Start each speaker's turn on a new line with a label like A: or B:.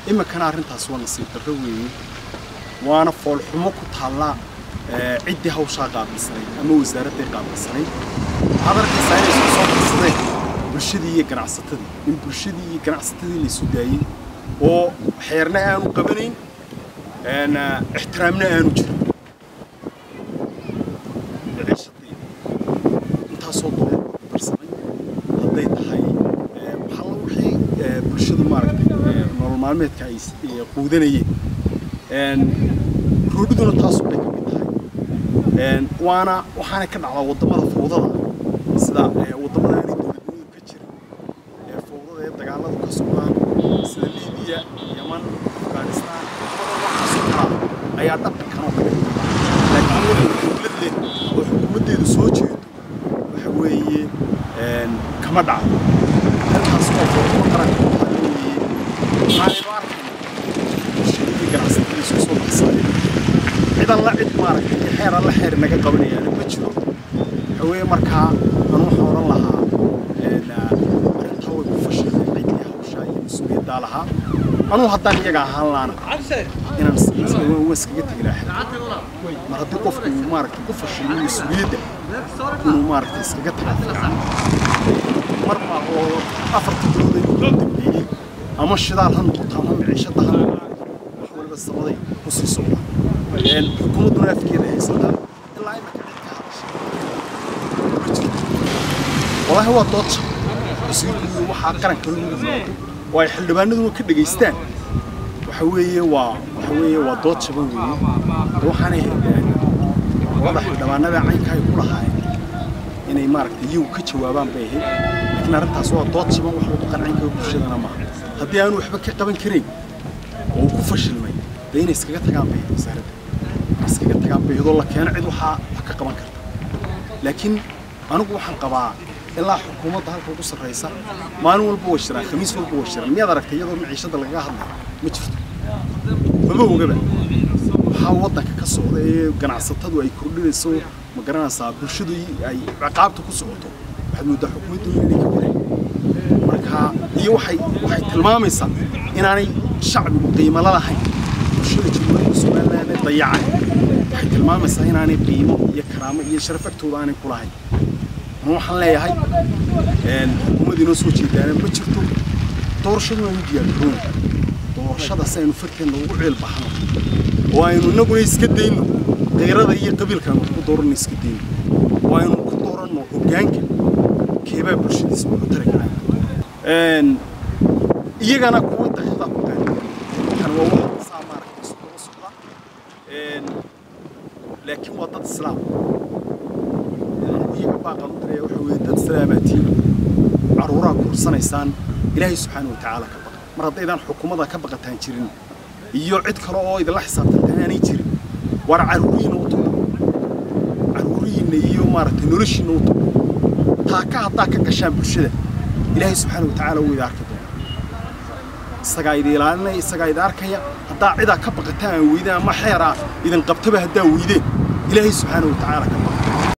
A: iminkana arrintaas waa nasiib darro weeye waana foolxumo ku taallaa ciddii hawshaa qaabilsanayd ama wasaaradday qaabilsanayd waxaad arkaysaa inay isku soo qarsadeen bulshadii iyo ganacsatadii in bulshadii iyo ganacsatadii laysu daayey oo xeerna aanu qabanayn ixtiraamna aanu jirin ciishadii intaasoo doolar ku darsamay hadday tahay waxalla wixii bulshadu maaragtay nolol maalmeedka ay quudanayeen roodhiduna taasoo bay ka mid tahay waana waxaana ka dhacdaa waddamada fowdada sida waddamada aanay dowladnimadu ka jirin ee fowdada ee dagaaladu ka socdaan sida liibiya yaman afghanistan waddamada waxaasoo kalaa ayaa dhaqankan oo kale laakiin waddan dowlad leh oo xukuumaddeedu soo jeedo waxa weeye kama dhacdo halkaas oo fowdada qaranka u tahay weeye waxaanaynu arkayna bulshadii ganacsatada isku soo baxsadeen cid alla cid maaragtay iyo xeer alla xeer naga qabanayaana ma jiro waxa weeye markaa anu waxaan odhan lahaa arrintaa way ku fashilmeen ciddii hawshaa iyo mas-uuliyaddaa lahaa anuu haddaan iyaga ahaan laana inaan waan iskaga tegi lahaa mar haddii qofku uu maaragtay ku fashilmo mas-uuliyadda inuu maaragtay iskaga taga fiican mar ma oo afarta bilood ay ugu dambeeyey ama shidaal ha noqoto ama miciishada ha noqoto wax waliba sabaday ku sii socdaan xukuumadduna afkeeda haysataa ilaa imika cid ka hadashay walaahi waa doodja wasiirku waxaa qaranka lagu yimaado oo ay xildhibaanaduna ka dhegaystaan waxa weeye waa waxa weeye waa dood jaban weeye de waxaanay labada xildhibaanada caynka ay ku lahaayeen inay maaragtay iyagu ka jawaabaan bay ahayd laakiin arrintaas waa dood jaban wax lagu qancin karo bulshadana maaha haddii aanu waxba ka qaban karayn oo uu ku fashilmay dee inay iskaga tagaan bay ahayd wasaaradda inay iskaga tagaan bay iyadoo la keeno cid waxaa wax ka qaban karta laakiin anigu waxaan qabaa ilaa xukuumadda halka ugu sarraysa maalin walba way shiraan khamiis walba way shiraan miyaad aragtay iyadoo maciishada lagaga hadlayo ma jirto mama ogaba waxaa waddanka ka socda ee ganacsatadu ay kordhinayso ma garanaysaa bulshadu ay ciqaabta ku socoto waxaad moodaa xukuumaddu inay ka wareeg marka iyo waxay waxay tilmaamaysaa inaanay shacbigu qiimo la lahayn bulshada jamhuuriyadda somaliland ee dayacay waxay tilmaamaysaa inaanay qiimo iyo karaamo iyo sharaf agtooda aanay ku lahayn ama waxaan leeyahay xukuumadda inoo soo jeedaana ma jirto doorashadu aynu diyaargaroona doorashada si aynu farkeenna ugu ceel baxno oo aynu innaguna iska dayno qiirada iyo qabiilkaanu ku dooranno iska dayno oo aynu ku dooranno hoggaanka keebaa bulshadiisa wuxu tari karaa iyagana kuwa daqiiqda ku qaadi kan waa wax saa maaragtay isu daba socda laakiin waa dad islaam iyaga baaqan u diraya waxa weeye dad islaamaatiin caruuraa kursanaysaan ilaahay subxaana wa tacaala ka baqa mar haddaydaan xukuumadda ka baqataan jirin iyo cid kale oo idinla xisaabtantaan aanay jirin war caruurihiina u tuba caruurihiinna iyo maaragtay noloshiinna u tuba taaka haddaa ka gashaan bulshada ilaahay subxaana wa tacaala wuu idin arki doona isagaa idin ilaalinaya isagaa idin arkaya haddaa cidaa ka baqataan aan weydeen ama xeeraa idin qabtaba haddaa weydeen ilaahay subxaana wa tacaala ka